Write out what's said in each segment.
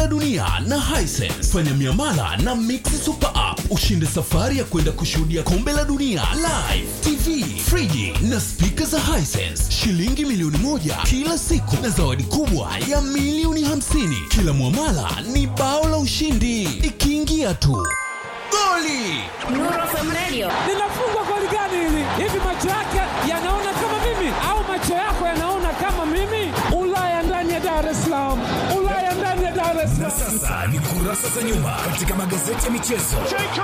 la dunia na Hisense. Fanya miamala na Mix Super App ushinde safari ya kwenda kushuhudia kombe la dunia live, TV, friji na spika za Hisense, shilingi milioni moja kila siku na zawadi kubwa ya milioni hamsini. Kila mwamala ni bao la ushindi, ikiingia tu goli. Nuru FM Radio. linafungwa goli gani hili? Hivi macho yake yanaona kama mimi au macho yako yanaona kama mimi? Ulaya ndani ya Dar es Salaam, Ulaya ndani ya Dar es Na Salaam. sasa ni kurasa za nyuma katika magazeti ya michezo.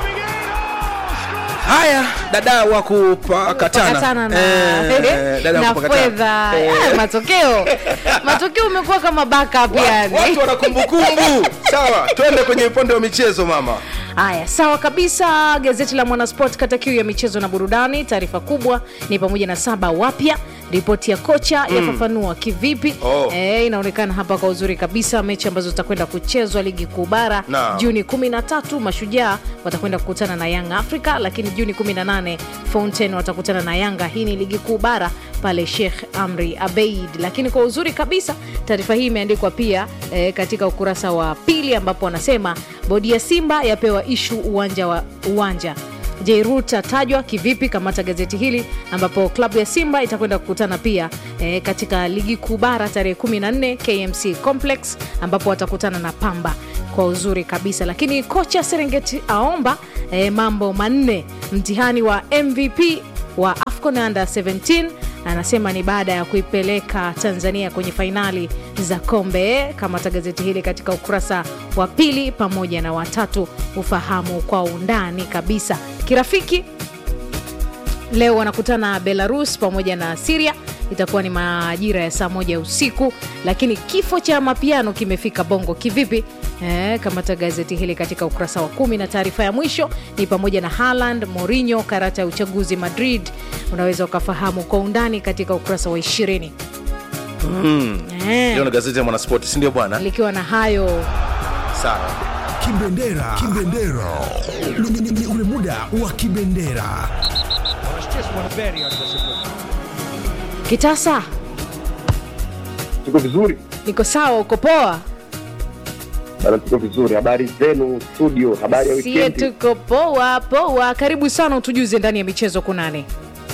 haya dada wa kupakatana Pakatana na, Eh, dada wa na kupakatana. fedha Eh, Eh, matokeo matokeo umekuwa kama backup wa- yani watu wana kumbukumbu sawa twende kwenye upande wa michezo mama haya sawa kabisa gazeti la mwanasport kata kiu ya michezo na burudani taarifa kubwa ni pamoja na saba wapya ripoti ya kocha yafafanua kivipi Oh. e, inaonekana hapa kwa uzuri kabisa mechi ambazo zitakwenda kuchezwa ligi kuu bara Naam. juni 13 mashujaa watakwenda kukutana na young africa lakini juni 18 fountain watakutana na yanga hii ni ligi kuu bara pale sheikh amri abeid lakini kwa uzuri kabisa taarifa hii imeandikwa pia e, katika ukurasa wa pili ambapo wanasema bodi ya simba yapewa ishu uwanja wa uwanja Jairut atajwa kivipi? Kamata gazeti hili ambapo klabu ya Simba itakwenda kukutana pia e, katika ligi kuu bara tarehe 14 KMC Complex ambapo watakutana na Pamba kwa uzuri kabisa. Lakini kocha Serengeti aomba e, mambo manne mtihani wa MVP wa AFCON Under 17 anasema ni baada ya kuipeleka Tanzania kwenye fainali za kombe. Kamata gazeti hili katika ukurasa wa pili pamoja na watatu, ufahamu kwa undani kabisa. Kirafiki leo wanakutana Belarus pamoja na Siria, itakuwa ni majira ya saa moja usiku. Lakini kifo cha mapiano kimefika Bongo kivipi? Eh, kamata gazeti hili katika ukurasa wa kumi, na taarifa ya mwisho ni pamoja na Haaland, Mourinho, karata ya uchaguzi Madrid. Unaweza ukafahamu kwa undani katika ukurasa wa ishirini. Eh, leo na gazeti ya mwanaspoti sindio bwana likiwa na hayo sawa Kibendera. Kibendera. Ni- ni- ni- ni ule muda wa kibendera. kitasa, Tuko vizuri niko sawa, uko poa? bana, tuko vizuri. Habari zenu studio, habari ya Sie wikendi? tuko poa poa. Karibu sana, utujuze ndani ya michezo kunani?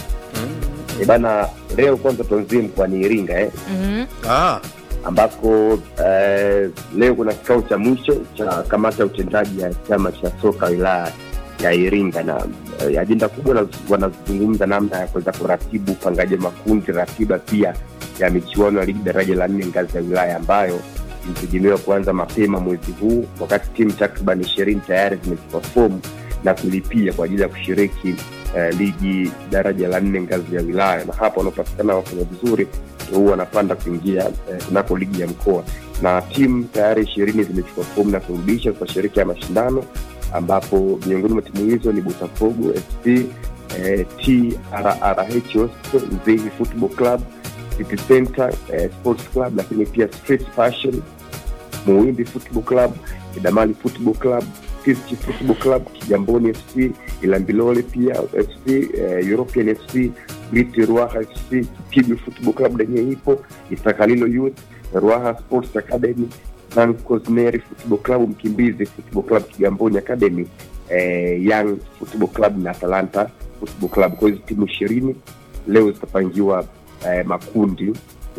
Eh, bana, leo kwanza tuanzie mkoani Iringa eh, Mhm. ah, ambako eh, leo kuna kikao cha mwisho cha kamati ya utendaji ya chama cha soka wilaya ya Iringa na eh, ajenda kubwa na- wanazungumza namna ya kuweza kuratibu upangaji wa makundi, ratiba pia ya michuano ya ligi daraja la nne ngazi ya wilaya ambayo ilitegemewa kuanza mapema mwezi huu, wakati timu takriban ishirini tayari zimechukua fomu na kulipia kwa ajili ya kushiriki eh, ligi daraja la nne ngazi ya wilaya, na hapa wanaopatikana wafanya vizuri ndio huwa wanapanda kuingia eh, kunako ligi ya mkoa, na timu tayari ishirini zimechukua fomu na kurudisha kushiriki ya mashindano, ambapo miongoni mwa timu hizo ni Botafogo FC, eh, TRRH Hospital, Mzehi Football Club, City Center eh, Sports Club, lakini pia Street Fashion, Muwimbi Football Club, Kidamali Football Club, Fiski Football Club, Kigamboni FC, Ilambilole pia FC, eh, European FC, Briti Ruaha FC, Kibu Football Club lenye ipo, Isakalilo Youth, Ruaha Sports Academy, San Cosmeri Football Club, Mkimbizi Football Club, Kigamboni Academy, eh, Young Football Club na Atalanta Football Club. Kwa hizo timu ishirini leo zitapangiwa eh, makundi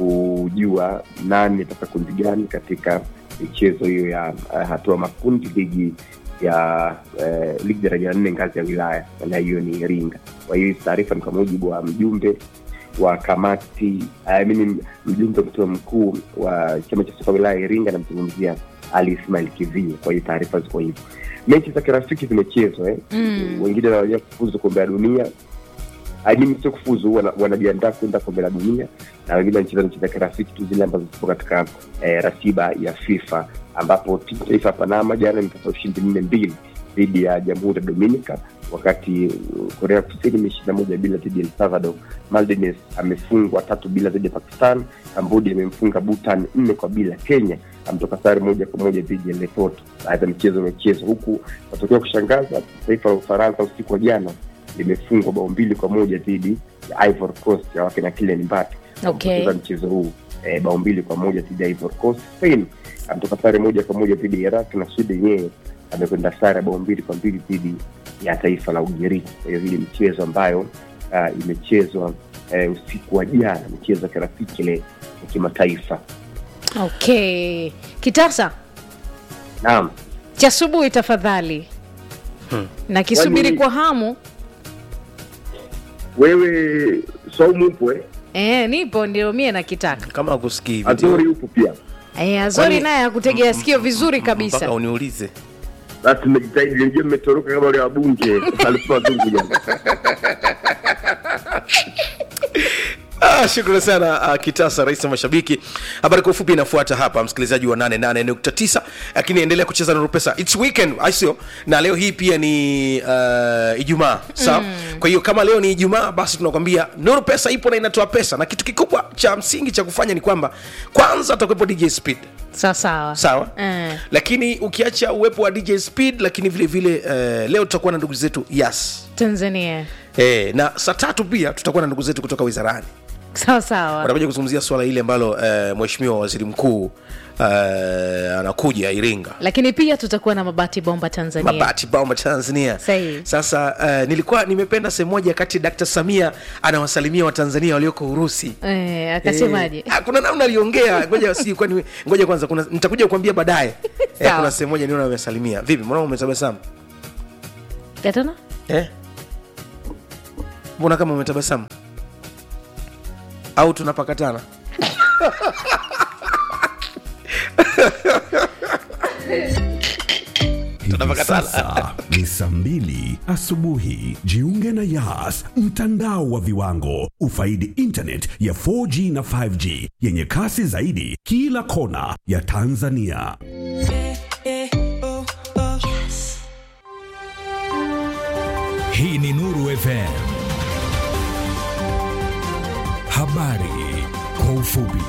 kujua nani ataka kundi gani katika michezo hiyo ya eh, hatua makundi ligi ya eh, ligi daraja la nne ngazi ya wilaya na hiyo ni Iringa. Kwa hiyo hizi taarifa ni kwa mujibu wa mjumbe wa kamati I mean, mjumbe mtoa mkuu wa chama cha soka wilaya ya Iringa, namzungumzia Ali Ismail Kivie. Kwa hiyo taarifa ziko hivyo. Mechi za kirafiki zimechezwa eh. Mm. Wengine wanaja kufuzu kombe la dunia I mean, sio kufuzu, wana- wanajiandaa kwenda kombe la dunia, na wengine wanacheza mechi za kirafiki tu zile ambazo zipo katika eh, ratiba ya FIFA, ambapo timu taifa ya Panama jana imepata ushindi nne mbili dhidi ya Jamhuri ya Dominica, wakati uh, Korea Kusini imeshinda moja bila dhidi ya El Salvador. Maldives amefungwa tatu bila dhidi ya Pakistan. Cambodia imemfunga Bhutan nne kwa bila. Kenya ametoka sare moja kwa moja dhidi ya Lesotho. Baadhi ya michezo imechezwa huku, matokeo ya kushangaza, taifa la Ufaransa usiku wa jana limefungwa bao mbili kwa moja dhidi ya Ivory Coast ya wakina Kylian Mbappe Okay. kucheza mchezo huu eh, bao mbili kwa moja dhidi ya Ivory Coast. Spain ametoka sare moja kwa moja dhidi ya Iraq na Sweden yenyewe amekwenda sare ya bao mbili kwa mbili dhidi ya taifa la Ugiriki. Kwa hiyo hii ni michezo ambayo uh, imechezwa uh, usiku wa jana, michezo ya kirafiki ile ya kimataifa. okay kitasa Naam, cha asubuhi tafadhali na kisubiri Kwani- kwa hamu wewe Saumu upo eh? e, nipo ndio mie nakitaka kama akusikii hivi Azori upo pia. e, azori Kwani- naye akutegea sikio vizuri mpaka kabisa uniulize Basi mmejitahidi, nilijua mmetoroka kama wale wabunge alikuwa wazungu jana. Ah, shukrani sana uh, Kitasa, rais wa mashabiki. Habari kwa ufupi inafuata hapa, msikilizaji wa 88.9, lakini endelea kucheza na Rupesa. It's weekend, I sio, na leo hii pia ni uh, Ijumaa, sawa? Kwa hiyo kama leo ni Ijumaa, basi tunakwambia Nuru Pesa ipo na inatoa pesa, na kitu kikubwa cha msingi cha kufanya ni kwamba kwanza atakuwepo DJ Speed sawasawa sawa Mm. lakini ukiacha uwepo wa dj speed lakini vile vile uh, leo tutakuwa na ndugu zetu yas tanzania eh, na saa tatu pia tutakuwa na ndugu zetu kutoka wizarani sawasawa watakuja kuzungumzia swala hili ambalo uh, mheshimiwa waziri mkuu uh, anakuja iringa lakini pia tutakuwa na mabati bomba tanzania mabati bauma tanzania Sahihi. sasa uh, nilikuwa nimependa sehemu moja kati dkt samia anawasalimia watanzania walioko urusi e, akasemaje Eh, ah, kuna namna aliongea ngoja si kwani ngoja kwanza kuna nitakuja kuambia baadaye eh, Sawa. kuna sehemu moja niona amesalimia vipi mbona umetabasamu katana eh? mbona kama umetabasamu au tunapakatana Hivi Tunapakatana. sasa ni saa mbili asubuhi. Jiunge na Yas, mtandao wa viwango. Ufaidi internet ya 4G na 5G yenye kasi zaidi kila kona ya Tanzania. Hii ni Nuru FM. Habari kwa ufupi.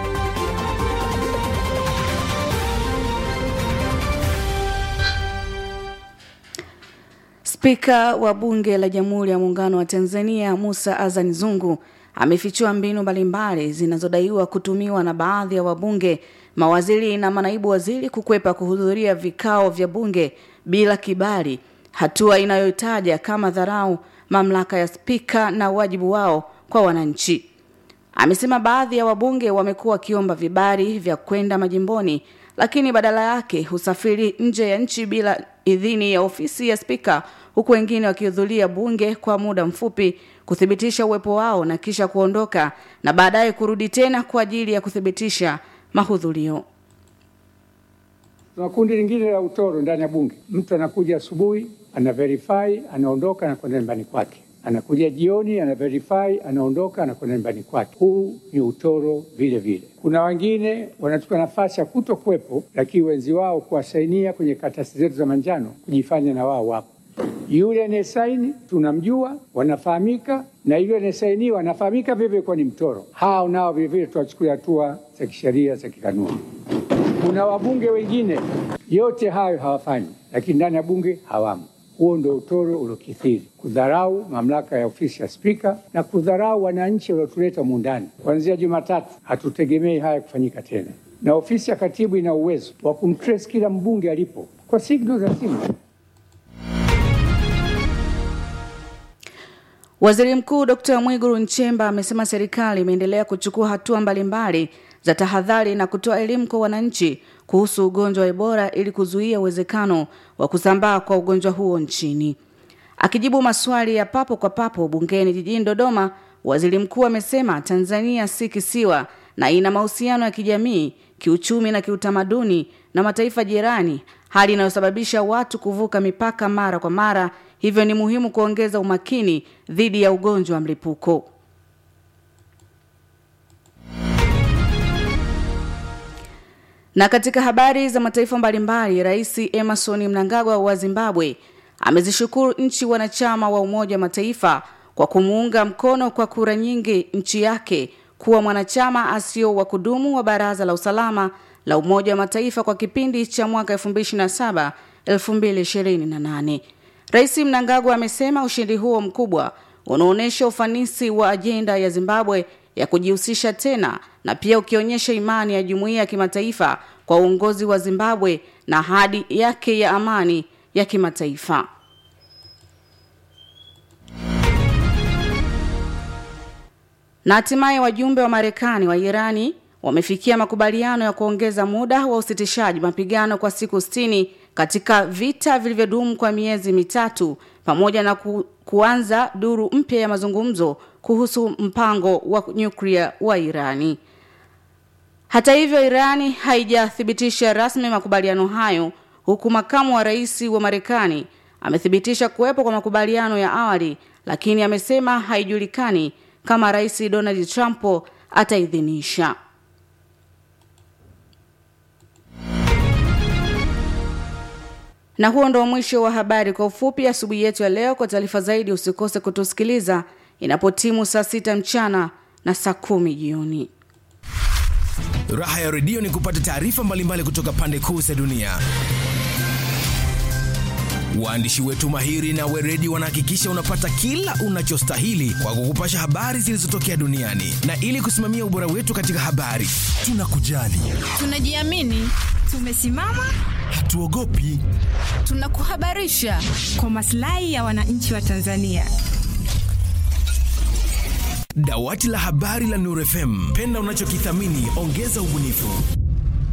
Spika wa Bunge la Jamhuri ya Muungano wa Tanzania Musa Azan Zungu amefichua mbinu mbalimbali zinazodaiwa kutumiwa na baadhi ya wabunge, mawaziri na manaibu waziri kukwepa kuhudhuria vikao vya bunge bila kibali, hatua inayoitaja kama dharau mamlaka ya spika na wajibu wao kwa wananchi. Amesema baadhi ya wabunge wamekuwa wakiomba vibali vya kwenda majimboni, lakini badala yake husafiri nje ya nchi bila idhini ya ofisi ya spika, huku wengine wakihudhuria bunge kwa muda mfupi kuthibitisha uwepo wao na kisha kuondoka na baadaye kurudi tena kwa ajili ya kuthibitisha mahudhurio. Tuna kundi lingine la utoro ndani ya bunge. Mtu anakuja asubuhi, ana verify, anaondoka, anakwenda nyumbani kwake. Anakuja jioni, ana verify, anaondoka, anakwenda nyumbani kwake. Huu ni utoro vile vile. Kuna wengine wanachukua nafasi ya kuto kuwepo, lakini wenzi wao kuwasainia kwenye karatasi zetu za manjano, kujifanya na wao wapo. Yule anayesaini tunamjua, wanafahamika, na yule anayesainiwa anafahamika vivyo kuwa ni mtoro. Hao nao vilevile tuwachukulia hatua za kisheria za kikanuni. Kuna wabunge wengine yote hayo hawafanyi, lakini ndani ya bunge hawamo. Huo ndio utoro uliokithiri, kudharau mamlaka ya ofisi ya spika na kudharau wananchi waliotuleta muundani. Kuanzia Jumatatu hatutegemei haya kufanyika tena, na ofisi ya katibu ina uwezo wa kumtrace kila mbunge alipo kwa signal za simu. Waziri Mkuu Dr. Mwigulu Nchemba amesema serikali imeendelea kuchukua hatua mbalimbali za tahadhari na kutoa elimu kwa wananchi kuhusu ugonjwa wa Ebola ili kuzuia uwezekano wa kusambaa kwa ugonjwa huo nchini. Akijibu maswali ya papo kwa papo bungeni jijini Dodoma, waziri mkuu amesema Tanzania si kisiwa na ina mahusiano ya kijamii, kiuchumi na kiutamaduni na mataifa jirani, hali inayosababisha watu kuvuka mipaka mara kwa mara, hivyo ni muhimu kuongeza umakini dhidi ya ugonjwa wa mlipuko. Na katika habari za mataifa mbalimbali, Rais Emerson Mnangagwa wa Zimbabwe amezishukuru nchi wanachama wa Umoja wa Mataifa kwa kumuunga mkono kwa kura nyingi nchi yake kuwa mwanachama asio wa kudumu wa Baraza la Usalama la Umoja wa Mataifa kwa kipindi cha mwaka 2027 2028. Rais Mnangagwa amesema ushindi huo mkubwa unaonyesha ufanisi wa ajenda ya Zimbabwe ya kujihusisha tena na pia ukionyesha imani ya jumuiya ya kimataifa kwa uongozi wa Zimbabwe na ahadi yake ya amani ya kimataifa. Na hatimaye wajumbe wa Marekani wa Irani wamefikia makubaliano ya kuongeza muda wa usitishaji mapigano kwa siku 60 katika vita vilivyodumu kwa miezi mitatu pamoja na ku, kuanza duru mpya ya mazungumzo kuhusu mpango wa nyuklia wa Irani. Hata hivyo, Irani haijathibitisha rasmi makubaliano hayo, huku makamu wa rais wa Marekani amethibitisha kuwepo kwa makubaliano ya awali, lakini amesema haijulikani kama Rais Donald Trump ataidhinisha. Na huo ndo mwisho wa habari kwa ufupi asubuhi yetu ya leo. Kwa taarifa zaidi, usikose kutusikiliza inapotimu saa sita mchana na saa kumi jioni. Raha ya redio ni kupata taarifa mbalimbali kutoka pande kuu za dunia. Waandishi wetu mahiri na weredi wanahakikisha unapata kila unachostahili kwa kukupasha habari zilizotokea duniani, na ili kusimamia ubora wetu katika habari, tunakujali, Tunajiamini, tumesimama, hatuogopi. tunakuhabarisha kwa maslahi ya wananchi wa Tanzania. Dawati la habari la Nuru FM, penda unachokithamini, ongeza ubunifu.